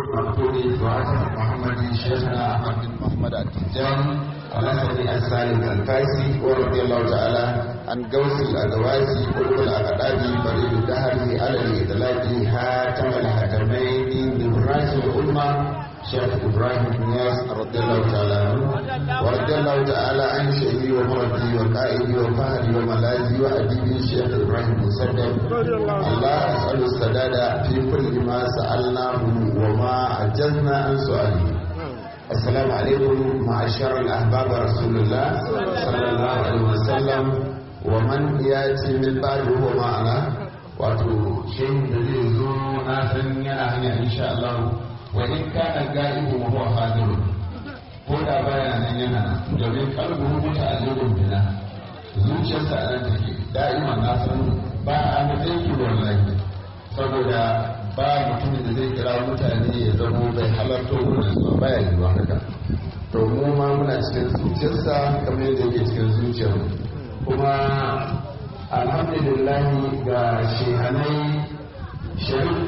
المقتول وعثر محمد شيخنا احمد بن محمد التجاني الاسدي السالم الفاسي ورضي الله تعالى عن قوس الادواسي قلوب الاقدام فريد الدهر على الاطلاق هاتم الحكمين ببراس الامه شيخ ابراهيم بن ياس رضي الله تعالى عنه ورضي الله تعالى عن شيخي ومربي وقائدي وفهدي وملاذي واديبي الشيخ ابراهيم مسدد الله اسال السداد في كل ما سالناه وما عجزنا عن سؤاله السلام عليكم معشر الاحباب رسول الله صلى الله عليه وسلم ومن ياتي من بعد هو معنا wato shehin da zai zo na san yana hanya insha Allah wa in kana ga'ibu wa huwa hadir ko da baya nan yana domin kalbu muta aljubun bina zuciyarsa a nan take da'ima na san ba a matsayin ki wallahi saboda ba mutumin da zai kira mutane ya zamo bai halarta wurin su ba ya yiwuwa haka to mu ma muna cikin zuciyarsa kamar yadda yake cikin zuciyar kuma alhamdulillah ga shehanai sharif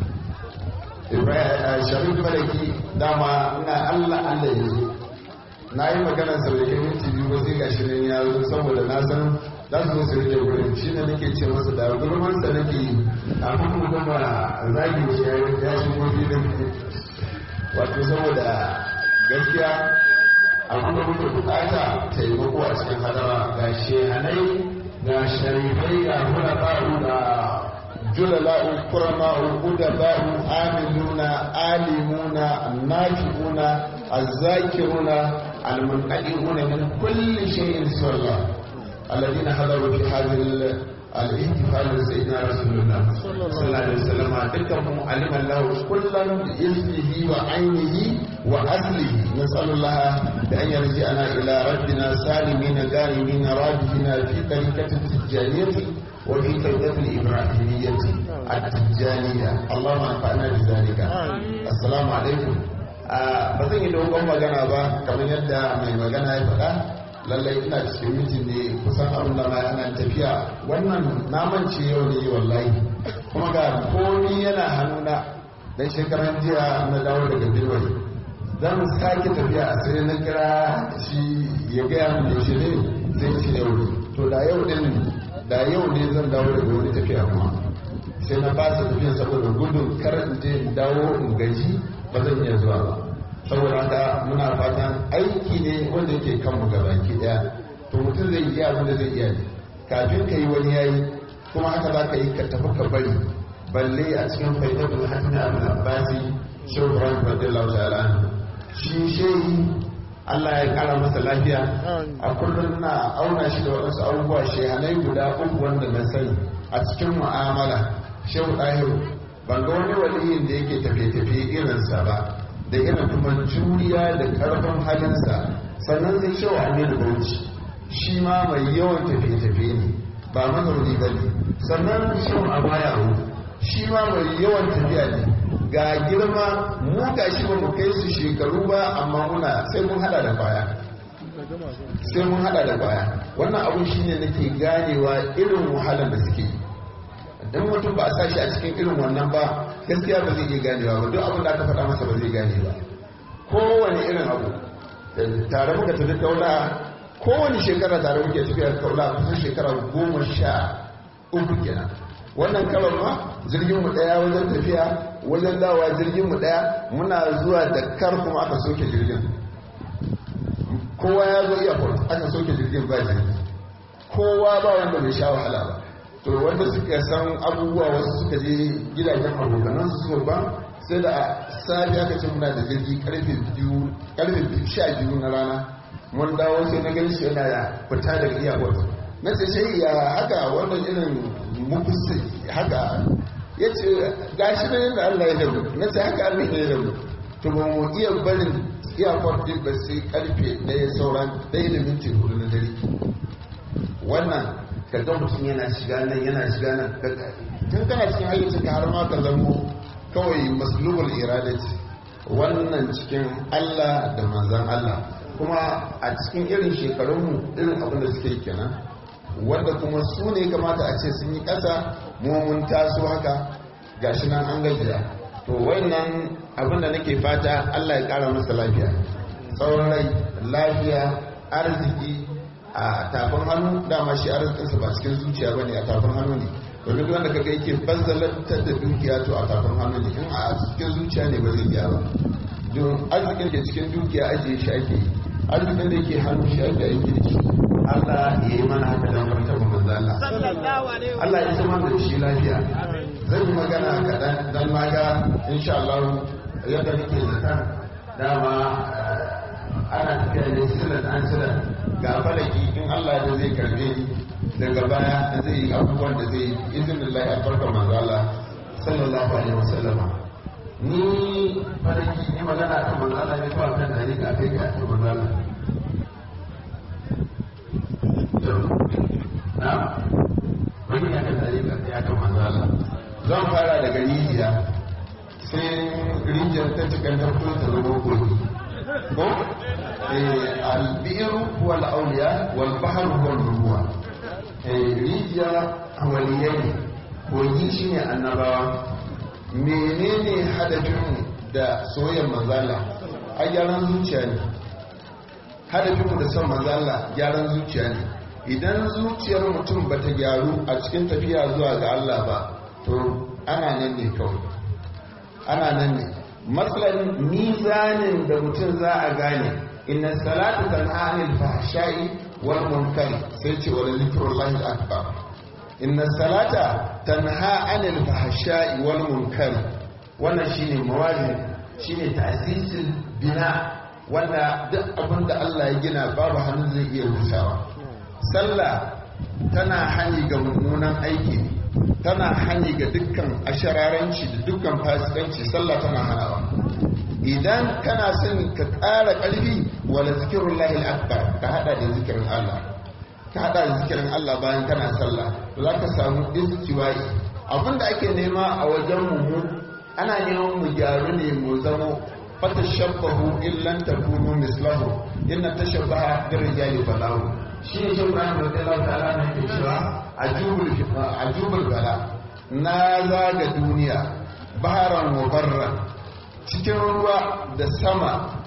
sharif balaki dama ina allah allah ya zo na yi magana sauƙin minti biyu ba sai gashi nan ya zo saboda na san za su zo su rike wurin shi ne nake ce masa da gulman sa nake yi a kuma gama zagi shi ya shigo filin wato saboda gaskiya a kuma muke bukata taimako a cikin hadara ga shehanai ga sharifai ga hulafa'u da julala'u kurama'u udaba'u amiluna alimuna nafi'una azzakiruna almunqadi'una min kulli shay'in sirra alladhina hadaru fi hadhihi الاحتفال بسيدنا رسول الله صلى الله عليه وسلم دكم علم الله كلا باسمه وعينه واصله نسال الله بان يرجعنا الى ربنا سالمين غانمين راجحين في طريقه التجانيه وفي طريقه الابراهيميه التجانيه اللهم انفعنا بذلك السلام عليكم ba zan yi dogon magana ba kamar yadda mai magana ya faɗa lallai ina cikin mitin ne kusan abin da ana tafiya wannan namance yau ne wallahi kuma ga komi yana hannuna dan shekaran jiya na dawo daga birwai zan sake tafiya a sai na kira shi ya gaya min yaushe ne zai ce yau ne to da yau din da yau ne zan dawo daga wani tafiya kuma sai na fasa tafiya saboda gudun kar in je in dawo in gaji ba zan iya zuwa ba saboda haka muna fatan aiki ne wanda yake kanmu ga baki daya to mutum zai iya abin da zai iya ne kafin ka yi wani yayi kuma haka za ka yi ka tafi ka bari balle a cikin faidatul hasan abin abbasi shehu ibrahim radiyallahu ta'ala shi shehi Allah ya kara masa lafiya a kullum na auna shi da waɗansu abubuwa shehanai guda uku wanda na sani a cikin mu'amala shehu ɗahiru ban ga wani waliyin da yake tafiye-tafiye irinsa ba da irin kuma juriya da karfin halinsa sannan zai cewa aminu bauchi shi ma mai yawan tafiye-tafiye ne ba mazauni ba ne sannan shehu a baya shi ma mai yawan tafiya ne ga girma mu ga shi ba mu kai su shekaru ba amma muna sai mun hada da baya sai mun hada da baya wannan abun shine nake ganewa irin wahalar da suke yi dan mutum ba a sashi a cikin irin wannan ba gaskiya ba zai iya ganewa ba duk abin da aka faɗa masa ba zai gane ba kowane irin abu tare muka tafi kaula kowane shekara tare muke tafiya kaula kusan shekara goma sha uku kenan wannan karon ma jirgin mu daya wajen tafiya wajen dawa jirgin mu daya muna zuwa da kar kuma aka soke jirgin kowa ya zo airport aka soke jirgin ba jirgi kowa ba wanda bai sha wahala ba to wanda suka san abubuwa wasu suka je gidajen abokanan su suka ba sai da safi aka ce muna da jirgi karfe biyu karfe sha biyu na rana mun dawo sai na gani shi yana fita daga airport na ce shi ya haka wannan irin mukusi haka ya ce gashi na yadda Allah ya dabu na ce haka Allah ya dabu to ba mu iya barin airport din ba sai karfe ɗaya sauran ɗaya da minti hudu na dare wannan kaga mutum yana shiga nan yana shiga nan tun kana cikin hayyacin ka har ma ka zamo kawai maslubul iradati wannan cikin Allah da manzan Allah kuma a cikin irin shekarunmu irin abin da suke kenan wanda kuma su ne kamata a ce sun yi ƙasa mu mun taso haka gashi nan an gajiya to wannan abinda nake fata Allah ya kara masa lafiya tsawon rai lafiya arziki a tafin hannu dama shi arzikinsa ba cikin zuciya ba ne a tafin hannu ne domin wanda kaga yake bazzalantar da dukiya to a tafin hannu ne in a cikin zuciya ne ba zai iya ba don arzikin da cikin dukiya ajiye shi ake yi arzikin da yake hannu shi ake aiki da shi Allah ya yi mana haka don martaba manzo Allah Allah ya zama da shi lafiya zan yi magana kaɗan don maga insha Allah yadda nake zata dama ana tafiya ne silan an silan ga falaki in Allah da zai karbe ni daga baya da zai yi abubuwan da zai yi izinin lai albarkar manzo Allah sallallahu alaihi wasallam ni falaki ni magana kan manzo Allah ne kawai kan dari ga kai ga manzo Allah na wani ya kan dari ga ya kan manzo Allah zan fara daga rijiya sai rijiyar ta cikin tarko ta zama kogi ko albiru huwa al-awliya wal bahr huwa al-ruwa rijiya waliyai kogi shine annabawa menene hadafin da soyayyar manzala a gyaran zuciya ne hadafin da son manzala gyaran zuciya ne idan zuciyar mutum bata gyaru a cikin tafiya zuwa ga Allah ba to ana nan ne kawai ana nan ne matsalan mizanin da mutum za a gane inna salatu tanha anil fahsha'i wal munkari sai ce wala zikrullahi akbar inna salata tanha anil fahsha'i wal munkari wannan shine mawazin shine ta'sisil bina wanda duk abin da Allah ya gina babu hannu zai iya rusawa sallah tana hani ga mummunan aiki tana hani ga dukkan ashararanci da dukkan fasikanci sallah tana hanawa idan kana son ka ƙara ƙarfi wala zikirun lahil akbar ka hada da zikirin Allah ka hada da zikirin Allah bayan kana sallah za ka samu istiwa'i abinda ake nema a wajen mu ana neman mu gyaru ne mu zamo fatashabbahu illan takunu mislahu inna tashabbaha birrijali balahu shi ne shi Ibrahim radiyallahu ta'ala ne ke cewa ajubul bala na zaga duniya baharan wa barra cikin ruwa da sama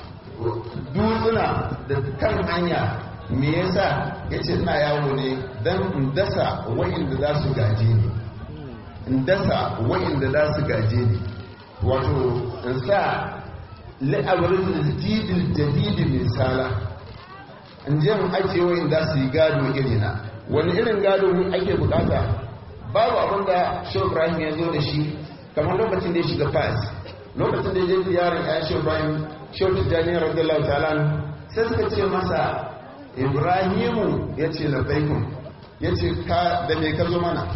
dutsuna da kan hanya me yasa yace ina yawo ne dan in dasa wa'inda za su gaje ni in dasa wa'inda za su gaje ni wato in sa la'abarin jidil jadidi misala in je mu ajiye wayin da su yi gado irina wani irin gado ne ake bukata babu abin da shi ibrahim ya zo da shi kamar lokacin da ya shiga fas lokacin da ya je ziyarar ya shi ibrahim shi tijjani radiyallahu ta'ala sai suka ce masa ibrahimu ya ce labbaikun ya ce ka da me ka zo mana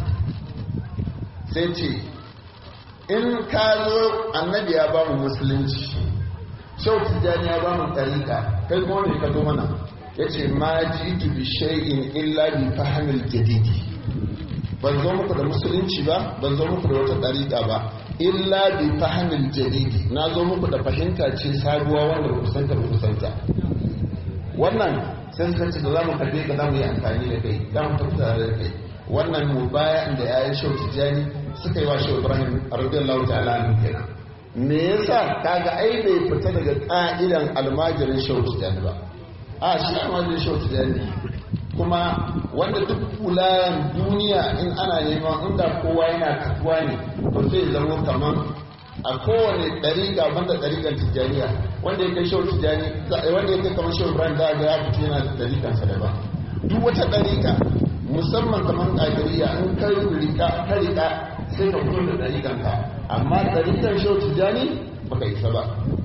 sai ce in ka zo annabi ya ba mu musulunci shau tijjani ya ba mu tarika kai kuma me ka zo mana ya ce ma ji bi shay'in illa bi fahimil jadidi ban zo muku da musulunci ba ban zo muku da wata dariƙa ba illa bi fahimil jadidi na zo muku da fahimta ce sabuwa wanda ba kusanta ba kusanta wannan sai suka ce da za mu karbe ka za mu yi amfani da kai za mu tafi tare da kai wannan mu baya da yayin shau tijjani suka yi wa shau ibrahim radiyallahu ta'ala anhu kenan me yasa kaga ai bai fita daga ka'idan almajirin shau tijjani ba a shi almajirin shau tijjani kuma wanda duk kulayen duniya in ana neman inda kowa yana katuwa ne to zai zama kamar a kowane ɗariƙa banda ɗariƙan tijjaniya wanda ya kai shau tijjani wanda ya kai kamar shau ibrahim da ga ya fito yana da ɗariƙansa daban duk wata ɗariƙa musamman kamar ƙadiriya in ka rika ka rika sai ka fito da ɗariƙanka amma ɗariƙan shau tijjani baka isa ba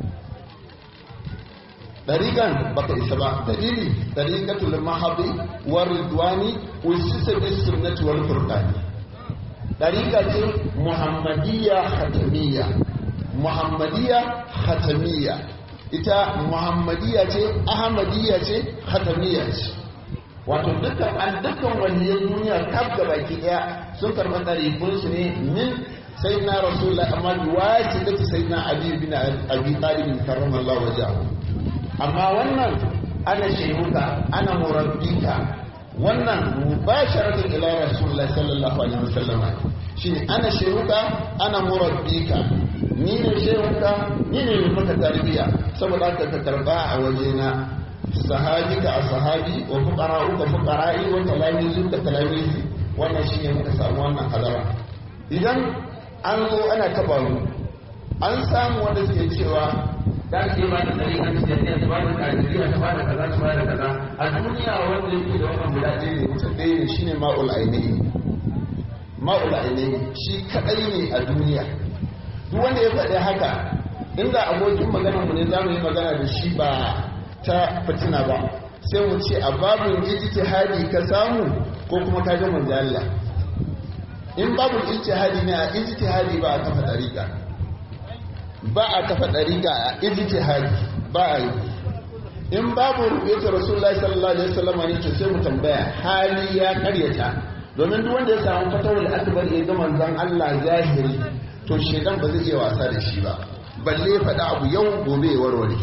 ɗariƙan baka isa ba dalili ɗariƙatul mahabi wa ridwani usisa bis sunnati wal furqani ɗariƙa ce muhammadiyya khatamiyya muhammadiyya khatamiyya ita muhammadiyya ce ahmadiyya ce khatamiyya ce wato dukkan an dukkan waliyan duniya kaf da baki daya sun karɓi ɗarikun su ne min sayyidina rasulullah amma biwaji da sayyidina ali bin abi talib karramallahu wajahu amma wannan ana shehuka ana murabbika wannan mubasharatan ila rasulullah sallallahu alaihi wasallam shine ana shehuka ana murabbika ni ne shehunka ni ne mai maka tarbiyya saboda haka ka karba a wajena sahabi ka a sahabi wa fuqara uka fuqara'i wa talamizu ka talamizi wannan shine muka samu wannan hadara idan an zo ana taba mu an samu wanda suke cewa za su yi ba da tsari kan siyasiya ta ba da kajiriya ta ba da kaza ta ba da kaza a duniya wanda yake da wannan guda ɗaya ne mutum ɗaya ne shine ma'ul ainihi ma'ul ainihi shi kaɗai ne a duniya duk wanda ya faɗi haka inda abokin magana mu ne za mu yi magana da shi ba ta fitina ba sai mu ce a babin ijtihadi ka samu ko kuma ka ga manzo Allah in babin ijtihadi ne a ijtihadi ba a kafa dariƙa ba a kafa dariƙa a ijtihadi ba a yi in babu rubuta rasulullahi sallallahu alaihi wasallam ne to sai mu tambaya hali ya karyata domin duk wanda ya samu fatawul akbar ya ga manzon Allah zahiri to shedan ba zai iya wasa da shi ba balle ya faɗa abu yau gobe ya warware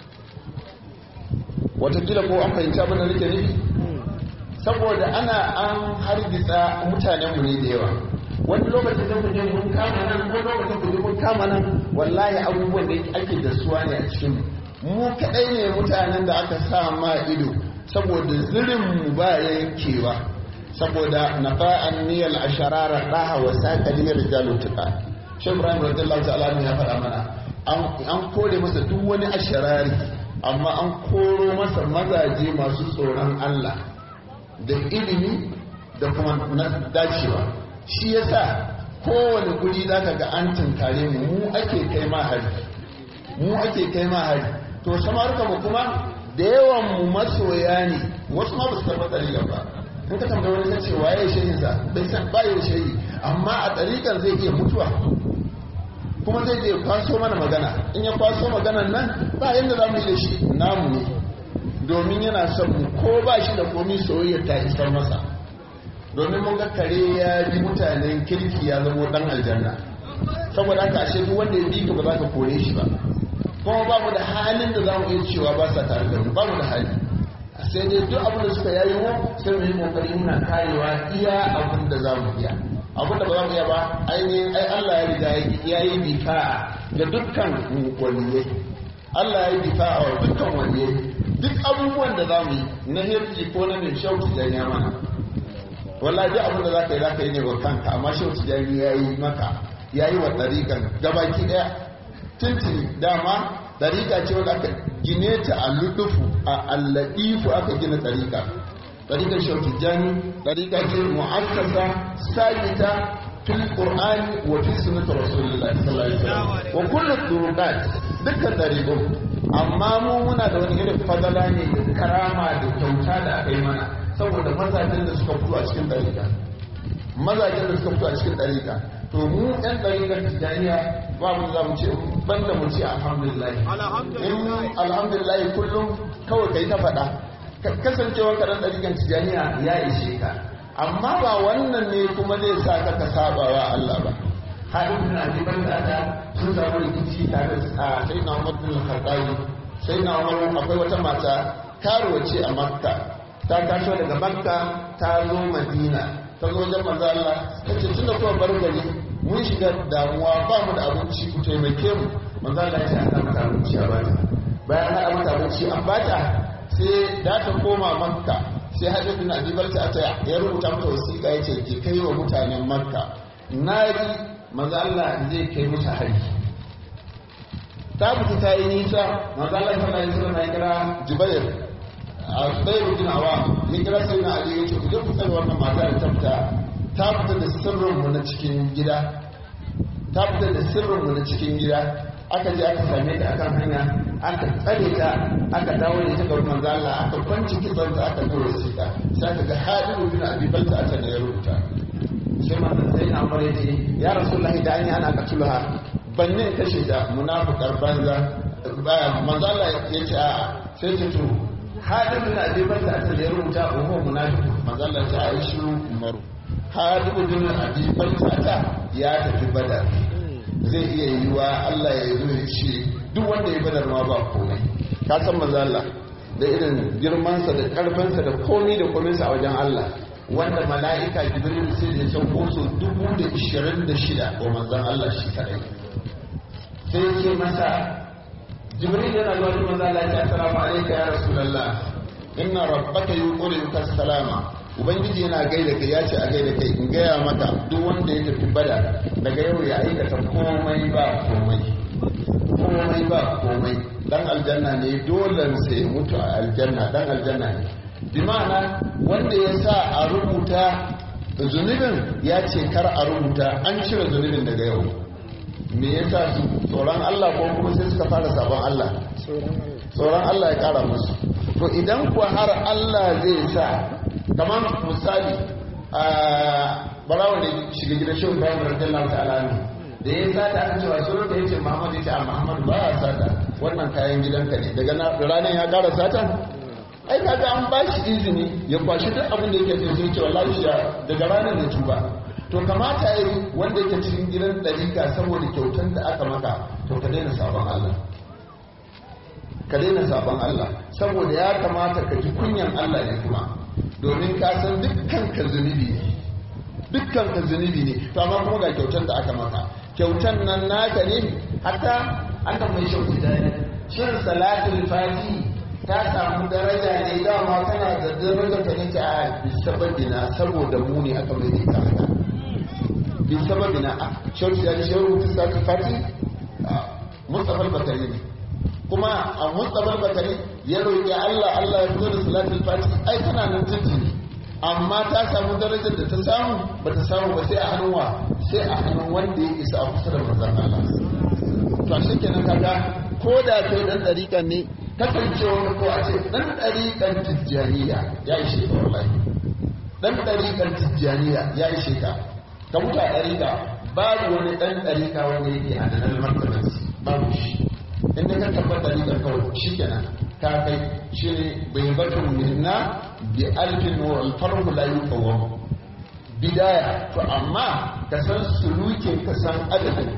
watakila ko an fahimci abin da nake nufi saboda ana an hargitsa mutanenmu ne da yawa wani lokacin da ku je mun kama nan wani lokacin ku je mun kama nan wallahi abubuwan da ake da suwa ne a cikin mu kadai ne mutanen da aka sa ma ido saboda zirin mu ba yankewa saboda nafa'an niyal asharara daha wa saqaliyar rijalu tuqa shi ibrahim radiyallahu ta'ala ya faɗa mana an kore masa duk wani asharari amma an koro masa mazaje masu tsoron Allah da ilimi da kuma na dacewa shi yasa kowane guri zaka ga an tunkare mu mu ake kai ma hari mu ake kai ma hari to samarka mu kuma da yawan mu masoya ne wasu ma ba su karɓa ɗariƙar ba in ka tambaye wani kace waye shehin sa bai san ba ya shehi amma a ɗariƙar zai iya mutuwa kuma zai je kwaso mana magana in ya kwaso maganan nan ba yadda za mu yi da shi namu ne domin yana son mu ko ba shi da komi soyayya ta isar masa domin mun ga kare ya bi mutanen kirki ya zama dan aljanna saboda haka ashe duk wanda ya bi ka ba za ka kore shi ba kuma ba mu da halin da za mu iya cewa ba sa tare da mu ba mu da hali sai dai duk abin da suka yayi mu sai mu yi kokari muna karewa iya abin da za mu iya abin da ba za mu iya ba ainihin ai Allah ya riga ya yi bika ga dukkan waliyai Allah ya yi bika a dukkan waliyai duk abubuwan da za mu yi na hirji ko na mai shauki da ya mana wallahi duk abin da za ka yi za ka yi ne wa kanka amma shauki da ya yi maka ya yi wa ɗariƙan gabaki ɗaya tuntuni dama ɗariƙa ce wanda aka gine ta a luɗufu a allaɗifu aka gina ɗariƙa ɗariƙar shauki jani ɗariƙa ce mu'akkasa sabita fil qur'ani wa fi sunnati rasulillahi sallallahu alaihi wasallam wa kullu turuqat dukkan ɗariƙun amma mu muna da wani irin fadala ne da karama da kyauta da aka yi mana saboda mazajen da suka fito a cikin ɗariƙa mazajen da suka fito a cikin ɗariƙa to mu ɗan ɗariƙar tijjaniya ba mu za mu ce banda mu ce alhamdulillah in alhamdulillah kullum kawai kai ta faɗa kasancewar ka ɗan ɗariƙar tijjaniya ya ishe ka amma ba wannan ne kuma zai sa ka ka saba wa Allah ba haɗin na jibar da ta sun samu rikici tare a sai na umar bin khattabi sai na umar akwai wata mata karuwa ce a makka ta taso daga makka ta zo madina ta zo wajen manzo Allah ta ce tunda kuma bar gari mun shiga damuwa ba mu da abinci ku taimake mu manzo Allah ya ce an mata abinci a bata bayan haɗa mata abinci an bata sai da ta koma makka sai hadin bin abi balta ta ya rubuta mata wasiƙa yace ki kai wa mutanen makka naji manzo Allah zai kai musu hari ta fita ta yi nisa manzo Allah sallallahu alaihi wasallam ya kira Jubair a Jubair bin Awam ya kira sai na Ali yace ku je ku tsare wannan mata da ta fita ta fita da sirrin mu na cikin gida ta fita da sirrin mu na cikin gida aka je aka same ta akan hanya aka tsare ta aka dawo da ita ga manzo Allah aka kwanci kitson ta aka tura shi ta sai aka ga Hadiru bin Abi Balta aka da ya rubuta sai manzo sai na amare ya ce ya Rasulullahi da an yi ana katulaha ban ne kashe ta munafukar banza manzo Allah ya ce a sai ta to Hadiru bin Abi Balta aka da ya rubuta uhu munafiq manzo Allah ya ce a yi shiru umaru Hadiru bin Abi Balta ya tafi badar zai iya yiwa Allah ya zo ya ce duk wanda ya badar ma ba komai ka san maza Allah da irin girmansa da karfinsa da komai da kominsa a wajen Allah wanda mala'ika jibril sai da can koso dubu da ishirin da shida wa manzan Allah shi kadai sai ya ce masa jibril yana zuwa da manzo Allah ya ce assalamu alayka ya rasulullah inna rabbaka yuqri'uka salama ubangiji yana gaida kai ya ce a gaida kai in gaya maka duk wanda ya tafi bada daga yau ya aikata komai ba komai komai ba komai dan aljanna ne dole sai mutu a aljanna dan aljanna ne bi ma'ana wanda ya sa a rubuta zunubin ya ce kar a rubuta an cire zunubin daga yau me yasa su tsoron Allah ko kuma sai suka fara sabon Allah tsoron Allah ya kara musu to idan kuwa har Allah zai sa kamar misali a barawa da shiga gidan shi Ibrahim radiyallahu ta'ala ne da ya sata aka cewa sunan da yace Muhammad yace a Muhammad ba ya sata wannan kayan gidanka ne daga ranar ya kara sata ai kaga an ba shi izini ya kwashi duk abin da yake sai ce wallahi shi daga ranar da tuba to kamata yi wanda yake cikin gidan dalika saboda kyautan da aka maka to ka daina sabon Allah ka daina sabon Allah saboda ya kamata ka ji kunyan Allah ne kuma domin ka san dukkan ka zunubi ne dukkan ka zunubi ne to amma kuma ga kyautan da aka maka kyautan nan naka ne hatta an tambayi shauki da shin salatul fati ta samu daraja ne dama tana da darajar ta ne ta a bisababina saboda mu ne aka mai ta haka bisababina a shauki da shi rubuta salatul fati mustafa bakari ne kuma a mustafa bakari ya roƙi Allah Allah ya fito da salatul fati ai tana nan tuntuni amma ta samu darajar da ta samu ba ta samu ba sai a hannun wa sai a hannun wanda ya isa a kusa da manzon Allah to a shekenan kaga ko da kai dan dariƙan ne kasancewa ko a ce dan dariƙan tijjaniya ya ishe ka wallahi dan dariƙan tijjaniya ya ishe ka ka mutu a dariƙa babu wani dan dariƙa wanda yake a nan martabanci babu shi inda ka tabbata dariƙan kawai shikenan ka kai shi ne bai batun minna bi alfin wa alfarhu la yuqawwam bidaya to amma ka san sulukin ka san adadin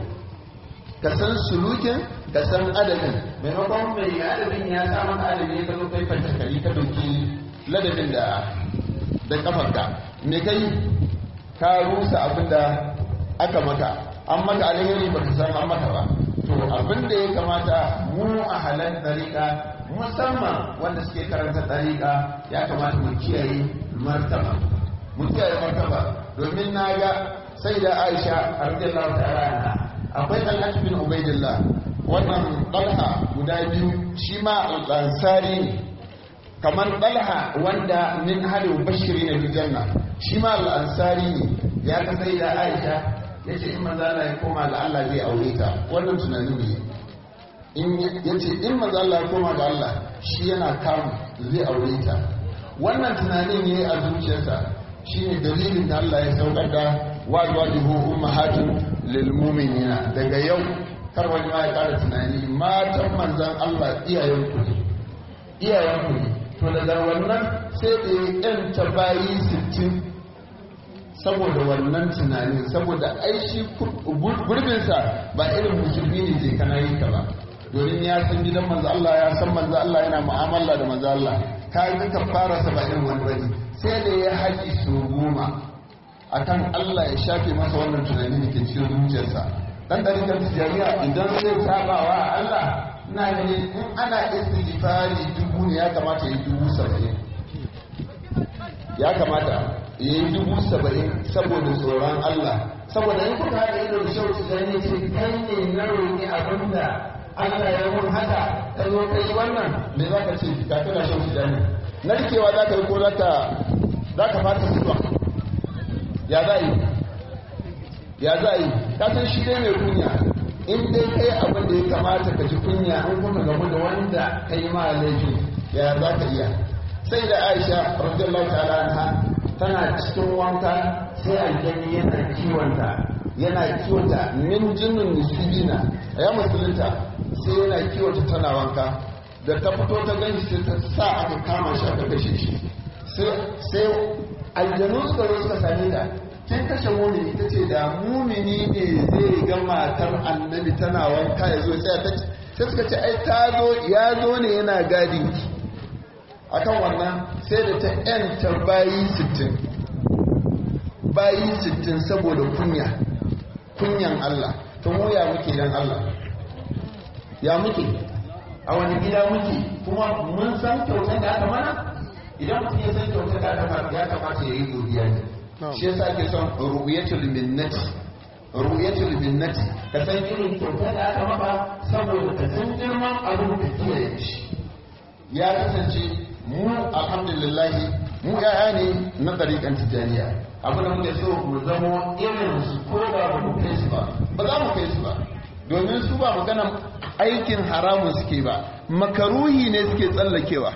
ka san sulukin ka san adadin maimakon mai adadin ya sa maka adadin ka zo kai fanta kari ka dauki ladabin da da kafarka me kai ka rusa abin da aka maka an maka alheri ba ka san an maka ba to abin da ya kamata mu a halar dariƙa musamman wanda suke karanta dariƙa ya kamata mu kiyaye martaba mu kiyaye martaba domin na ga sai da aisha radiyallahu ta'ala anha akwai talhat bin ubaidillah wannan dalha guda biyu shi ma al-ansari ne kamar dalha wanda min hadu bashiri na janna shi ma al-ansari ne ya ka sai da aisha ya ce in maza Allah ya koma ga Allah zai aure ta wannan tunanin ne in ya ce in maza Allah ya koma ga Allah shi yana kamu zai aure ta wannan tunanin ne a zuciyarsa shine dalilin da Allah ya saukar da wajwajihu ummahatun lil mu'minina daga yau kar wani ma ya kara tunani matan manzan Allah iyayen ku ne iyayen ku ne to daga wannan sai da ya yanta bayi sittin saboda wannan tunanin saboda aishi gurbinsa ba irin musulmi ne je kana yi ka ba domin ya san gidan manzo Allah ya san manzo Allah yana mu'amala da manzo Allah ka yi ka fara sa ba irin wani bane sai da ya haƙi su goma akan Allah ya shafe masa wannan tunani da ke cikin zuciyarsa dan ɗarikar tijariya idan zai sabawa Allah ina ganin in ana istighfari dubu ne ya kamata ya yi dubu saba'in ya kamata ya yi dubu saba'in saboda tsoron Allah saboda in kuka haɗa ido da shauci da ne ce kai ne na roƙi abin da Allah ya mun haka ka zo ka yi wannan me za ka ce ka kana shauci da ne narkewa za ka yi ko za ka fata zuwa ya za yi ya za yi ka san shi dai mai kunya in dai kai abin da ya kamata ka ji kunya an kuka gamu da wanda ka yi ma laifi ya za ka iya sai da aisha radiyallahu ta'ala anha tana cikin wanka sai aljani yana kiwonta yana kiwonta min jinnun nisibina ya musulunta sai yana kiwonta tana wanka da ta fito ta gani sai ta sa aka kama shi aka kashe shi sai aljanu suka zo suka same ta kin kashe mumini ta ce da mumini ne zai ga matar annabi tana wanka ya zo sai ta sai suka ce ai ta zo ya zo ne yana gadin ki akan wannan sai da ta yanta bayi sittin bayi sittin saboda kunya kunyan Allah to mu ya muke dan Allah ya muke a wani gida muke kuma mun san kyautar da aka mana idan mutum ya san kyautar da aka mana ya kamata ya yi godiya ne shi yasa ake son ru'yatul minnati ru'yatul minnati ka san irin kyautar da aka maka saboda ka san girman abin da kiyaye shi ya kasance mu alhamdulillah mu yaya ne na ɗariƙan tijjaniya abu da muke so mu zamo irin su ko ba mu kai su ba ba za mu kai su ba domin su ba maganan aikin haramun suke ba makaruhi ne suke tsallakewa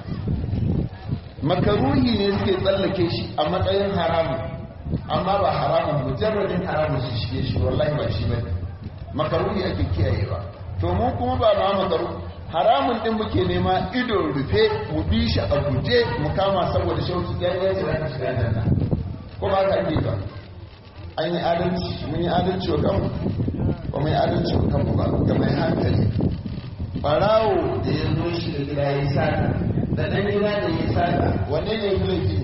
makaruhi ne suke tsallake shi a matsayin haramun amma ba haramun mujarradin haramun su shige shi wallahi ba shi ba makaruhi ake kiyayewa to mu kuma ba ma makaru haramun din muke nema ido rufe mu bi shi a guje mu kama saboda shauki ya yi shiga ka shiga janna ko ba ka ake ba an yi adalci mun yi adalci wa kanmu ba mai adalci wa kanmu ba ga mai hankali barawo da ya zo shi da gida ya sata da ɗan gida da ya sata wanne ne ya laifi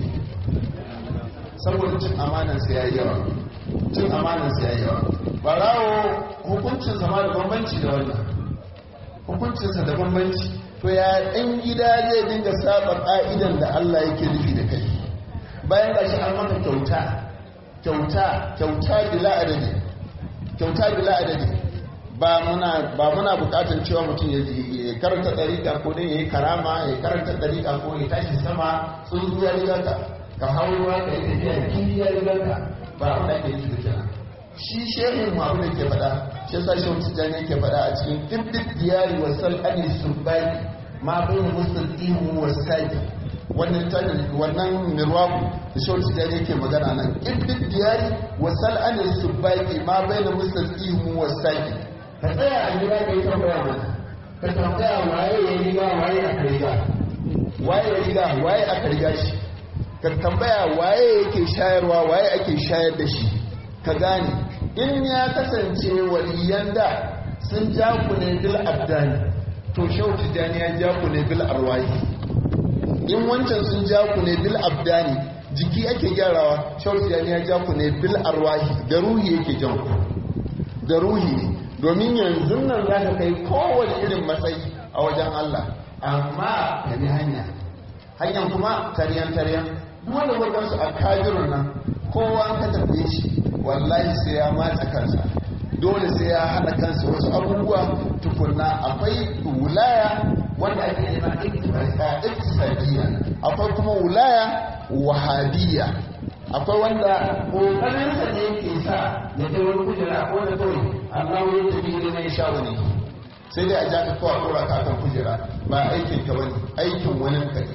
saboda cin amanansa ya yi yawa cin amanansa ya yi yawa barawo hukuncin sama da bambanci da wannan hukuncinsa da bambanci to ya ɗan gida zai dinga saba ƙa'idan da Allah yake nufi da kai bayan ga shi an maka kyauta kyauta kyauta bila adadi kyauta bila adadi ba muna ba muna bukatar cewa mutum ya karanta dariƙa ko dai yayi karama ya karanta dariƙa ko ya tashi sama tsuntsu ya riga ka ka hau ruwa ka yi tafiya kifi ya riga ka ba abin da ake yi da kenan shi shehin mu abin da ke faɗa shi yasa shi wata jani yake faɗa a cikin ɗibbit diyari wa sal'ani subbani ma bai musulmi wa sadi wannan tanin wannan mirwaku da shi wata jani yake magana nan ɗibbit diyari wa sal'ani subbani ma bai musulmi wa sadi ka tsaya a gida ka yi tambaya mana ka tambaya waye ya riga waye aka riga waye ya riga waye aka riga shi ka tambaya waye yake shayarwa waye ake shayar da shi ka gane in ya kasance waliyan da sun ja ku ne bil abdani to shau tijani ya ja ku ne bil arwahi in wancan sun ja ku ne bil abdani jiki ake gyarawa shau tijani ya ja ku ne bil arwahi da ruhi yake jan ku da ruhi ne domin yanzu nan za ka kai kowane irin matsayi a wajen Allah amma ka bi hanya hanyar kuma taryan-taryan wanda wadansu a kajirun nan kowa ka tafiye shi wallahi sai ya matsa kansa dole sai ya haɗa kansa wasu abubuwa tukunna akwai wulaya wanda ake nema iktisadiyya akwai kuma wulaya wahabiyya akwai wanda ƙoƙarinsa ne ke sa ya kai wani kujera ko da kawai Allah ya tafi da mai sha wani sai dai a ja ka kawai kura ka kan kujera ba aikin ka bane aikin wani ka ne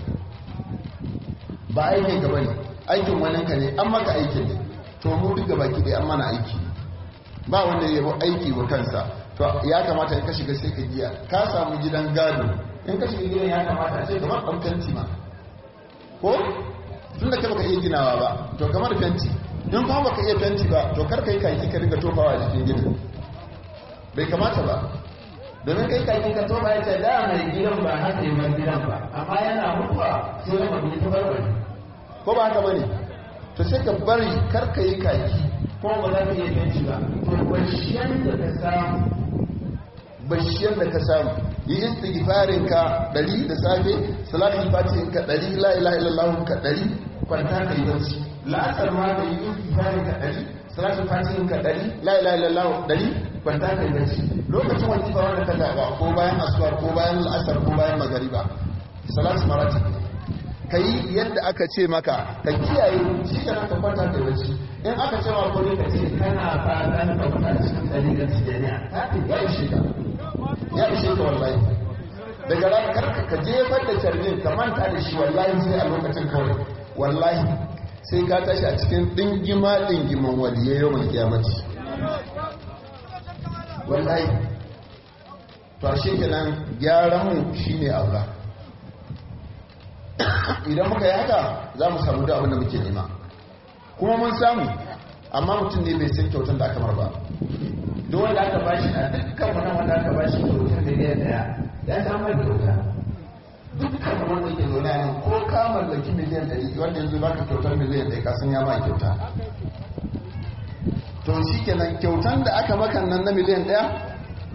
ba aikin ka bane aikin wani ka ne an maka aikin ne to mu duk gaba ki an mana aiki ba wanda ya aiki wa kansa to ya kamata in ka shiga sai ka giya ka samu gidan gado in ka shiga gidan ya kamata a ce kamar ɗan fenti ma ko tun da kai baka iya ginawa ba to kamar fenti in kuma baka iya fenti ba to kar kai kaki ka riga tofawa a jikin gidan bai kamata ba domin kai kaki ka tofa ya ce da mai gidan ba haka yi mai gidan ba amma yana mutuwa sai rama bi ta barbare ko ba haka bane to sai ka bari kar ka yi kaki ko ba za ka iya fenti ba to bashiyan da ka samu bashiyan da ka samu yi istighfarin ka dari da safe salatul fatihin ka dari la ilaha illallah ka dari kwanta kai bacci la'asar ma ka yi istighfarin ka dari salatul fatihin ka dari la ilaha illallah dari kwanta kai bacci lokacin wani fa wanda ka zaba ko bayan asuwar ko bayan la'asar ko bayan magariba salatu maratib kai yadda aka ce maka ka kiyaye shi kana ka kwanta kai bacci in aka ce ma ko ne ka ce kana fatan ka kwanta cikin dalilin tijaniya ya ishe ka ya ishe ka wallahi daga ran karka ka jefar da carbin ka manta da shi wallahi sai a lokacin kawai wallahi sai ka tashi a cikin dingima dingiman waliye yau mai kiyamaci wallahi to shi kenan gyaran mu shine Allah idan muka yi haka za mu samu da abin da muke nema kuma mun samu amma mutum ne bai san kyautar da aka mar ba duk wanda aka bashi a dukkan wani wanda aka bashi kyautar miliyan daya ya samar da kyauta dukkan wanda ke zaune ne ko ka mallaki miliyan ɗari wanda yanzu baka kyautar miliyan ɗaya kasan ya ma kyauta to shi kenan kyautan da aka maka nan na miliyan ɗaya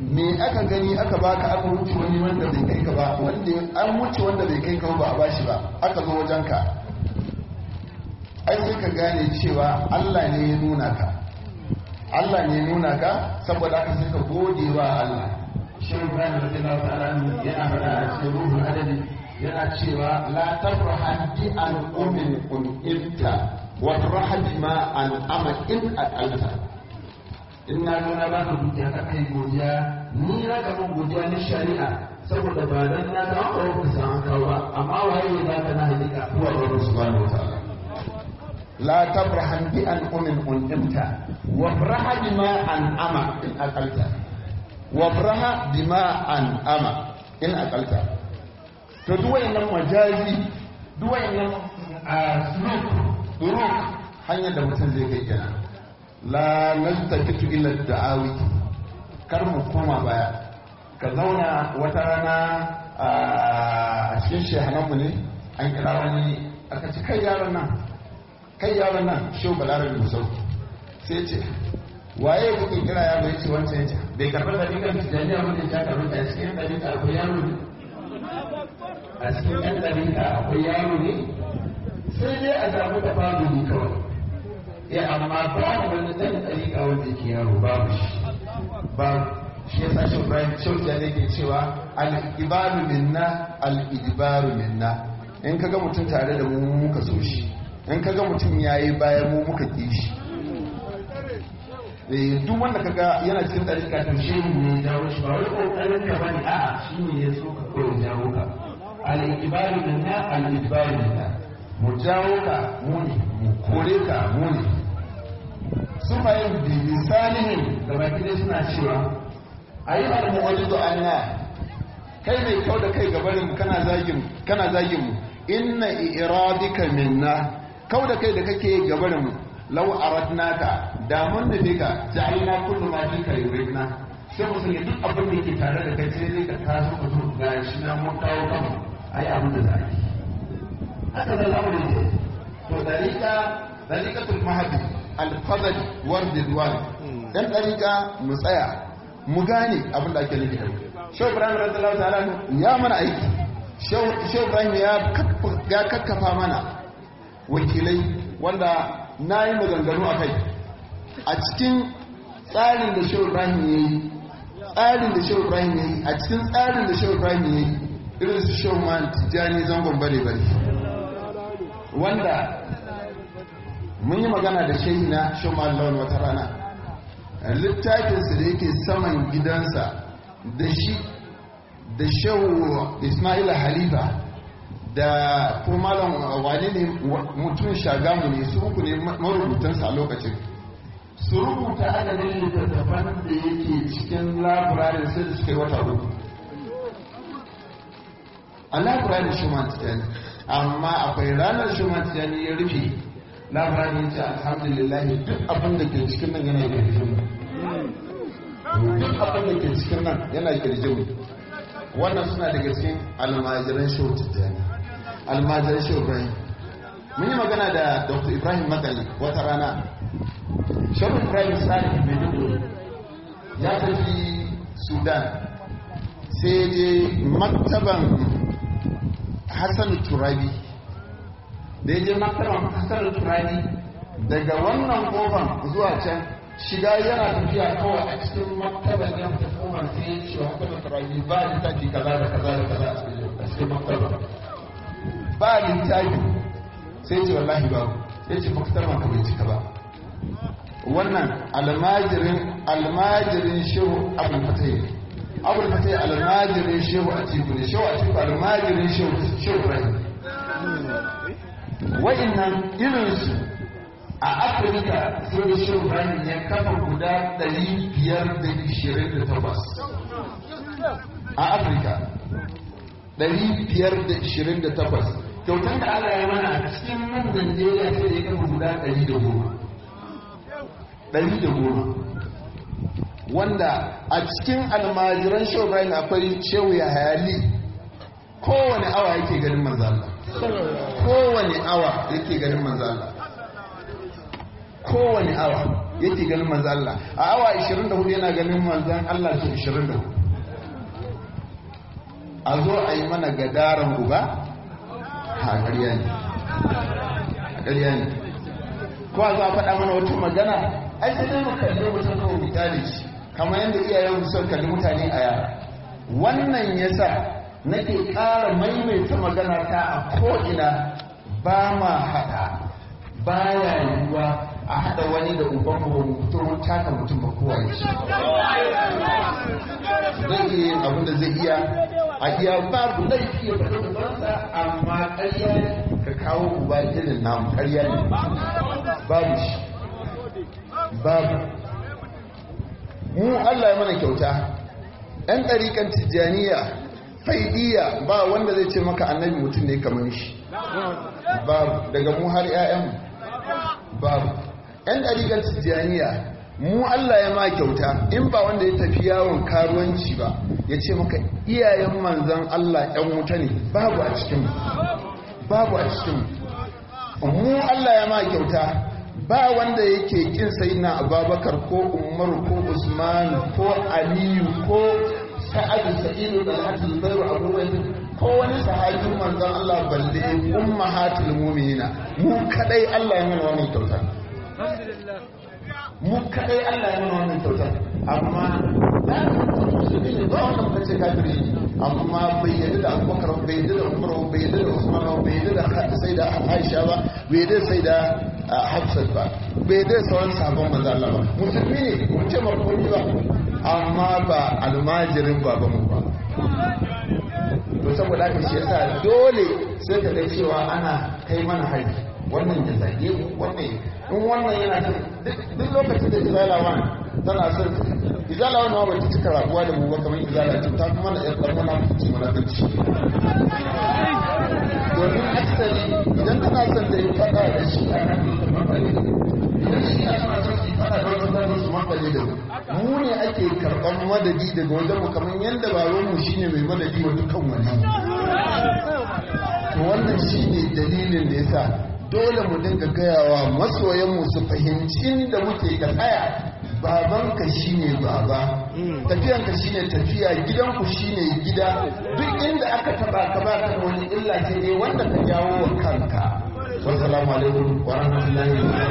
me aka gani aka baka aka wuce wani wanda bai kai ka ba wanda an wuce wanda bai kai ka ba a bashi ba aka zo wajen ka ai sai ka gane cewa Allah ne ya nuna ka Allah ne ya nuna ka saboda aka sai ka gode wa Allah shi Ibrahim radiyallahu ta'ala yana faɗa a cikin ruhul adadi yana cewa la tafrahan bi an umin un ilta wa farhan ma an ama in aqalta in na nuna ba ka godiya ka kai godiya ni na ga mun godiya na shari'a saboda ba dan na ga an ka san kawo ba amma waye ne za ka na hakika huwa Allah subhanahu wa ta'ala la tafrahan bi an umin unimta wa faraha bima an ama in aqalta wa faraha bima an ama in aqalta to duk wayannan majazi duk wayannan suluk duruk hanyar da mutum zai kai kenan la nastakitu illa da'awi kar mu koma baya ka zauna wata rana a cikin shehananmu ne an kira wani aka ci kai yaron nan kai yaron nan shehu balarabe musau sai ce waye kuke kira yaro ya ce wancan ya ce bai karɓar da ɗigan tijjaniya wanda ya karɓar da cikin ɗabi'a akwai yaro ne a cikin ɗan ɗabi'a akwai yaro ne sai dai a samu da babu ne kawai ya amma babu wani ɗan ɗabi'a wanda yake yaro babu shi babu shi ya sa shi ibrahim shaukiya ne ke cewa al-ibaru minna al-idbaru minna in kaga mutum tare da mu muka so shi in kaga mutum ya yi bayan mu muka ƙi shi duk wanda kaga yana cikin ɗarika ta shi ne jawo shi ba wani ƙoƙarin ka bane a shi ne ya so ka kawai jawo ka al-ibaru minna al-ibaru minna mu jawo ka mu ne mu kore ka mu ne su bayan da misalihin da baki dai suna cewa ayi al-mu'ajidu anna kai mai kau da kai gabanin mu kana zagin kana zagin mu inna iradika minna kau da kai da kake gabarin mu law aradnaka da mun nufi ka ja'alna kullu ma fika yuridna sai mu sanya duk abin da yake tare da kai sai dai ka taso ka zo ga shi na mun kawo kanmu ai abin da za a yi haka da zamu yi to dalika dalikatul mahdi al-fadl war didwan dan dalika mu tsaya mu gane abin da ake nufi da Shehu Ibrahim radiyallahu ta'ala ya mana aiki Shehu Ibrahim ya kakkafa mana wakilai wanda na yi maganganu a kai a cikin tsarin da shehu ibrahim ya yi tsarin da shehu ibrahim ya yi a cikin tsarin da shehu ibrahim ya yi irin su shehu man tijjani zangon bare bare wanda mun yi magana da shehi na shehu man lawan wata rana littafinsa da yake saman gidansa da shi da shehu ismaila halifa da ko malam wani ne mutum shagamu ne su uku ne marubutansa a lokacin su rubuta adadin littattafan da yake cikin labirarin sai da suka yi wata uku a labirarin shuman tijani amma akwai ranar shuman tijani ya rufe labirarin ya ce alhamdulillah duk abin da ke cikin nan yana kirjin duk abin da ke cikin nan yana kirjin wannan suna daga cikin almajiran shehu tijjani almajiran shehu ibrahim mun yi magana da dr ibrahim makali wata rana shehu ibrahim sani maiduguri ya tafi sudan sai je maktaban hassan turabi da ya je maktaban hassan turabi daga wannan kofan zuwa can shiga yana tafiya kawai a cikin maktaban yan hukumar sai ya ce maktaban turabi ba littafi kaza da kaza da kaza a cikin maktaban ba littafi sai ce wallahi ba ya ce maktaban ka bai cika ba wannan almajirin almajirin shehu abul fatai abul fatai almajirin shehu a tiku ne shehu a tiku almajirin shehu shehu ibrahim wa'annan irinsu a afirka sai da shehu ibrahim ya kafa guda 528 a afirka 528 kyautar da allah ya mana a cikin nan najeriya sai da ya kafa guda 110 110 wanda a cikin almajiran shehu ibrahim akwai shehu ya hayali kowane awa yake ganin manzala kowane awa yake ganin manzala kowane awa yake ganin manzan Allah a awa 24 yana ganin manzan Allah su 24 a zo a yi mana gadaran uba ha ƙarya ne ƙarya ne ko a zo a faɗa mana wata magana ai sai dai mu kalli mutum kawai mu kyale shi kamar yadda iyayen mu son kalli mutane a yara wannan yasa nake ƙara maimaita magana ta a ko'ina ba ma haɗa baya yiwuwa a haɗa wani da uban mu mutum taka mutum ba kowa ya ce zai iya yin abin da zai iya a iya babu laifi ya faɗi ubansa amma ƙarya ka kawo uba irin namu ƙarya ne babu shi babu mu Allah ya mana kyauta ɗan ɗariƙan tijjaniya faidiya ba wanda zai ce maka annabi mutum ne kamar shi babu daga mu har 'ya'yanmu babu ɗan ɗariƙan tijjaniya mu Allah ya ma kyauta in ba wanda ya tafi yawon karuwanci ba ya ce maka iyayen manzan Allah ‘yan wuta ne babu a cikinmu babu a cikinmu mu Allah ya ma kyauta ba wanda yake kin sai na ababakar ko umaru ko usman ko aliyu ko sa'adu sa'idu da hajji zubairu abubuwan ko wani sahabin manzan Allah balle ummahatul mu'minina mu kadai Allah ya mana wannan kyauta mu kadai Allah ya mana wannan kyauta amma da musulmi ne ba wannan kace kafiri amma bai yadda da Abubakar bai yadda da Umar bai yadda da Usman bai yadda da sai da Aisha ba bai yadda sai da Hafsat ba bai yadda da sauran sahabban manzo Allah ba musulmi ne mun ce marhumi ba amma ba almajirin babanmu ba to saboda haka shi yasa dole sai ka ga cewa ana kai mana hari wannan ya zage mu wannan in wannan yana duk lokacin da izalawan tana son izalawan ma ba ta cika rabuwa da mu ba kamar izala ce ta kuma na yan ɗan mana fice mana fice domin aksari idan tana son da yi faɗa da shi a nan idan shi a tana son su faɗa da wasu zanen su makale da mu mu ne ake karɓar madadi daga wajen mu kamar yadda babanmu shine mai madadi wa dukkan wani to wannan shine dalilin da yasa dole mu dinga gayawa masoyanmu su fahimci inda muke ka tsaya babanka shine baba tafiyanka shine tafiya gidanku shine gida duk inda aka taba ka ba ka wani illa sai dai wanda ka jawo wa kanka wassalamu alaikum wa rahmatullahi wa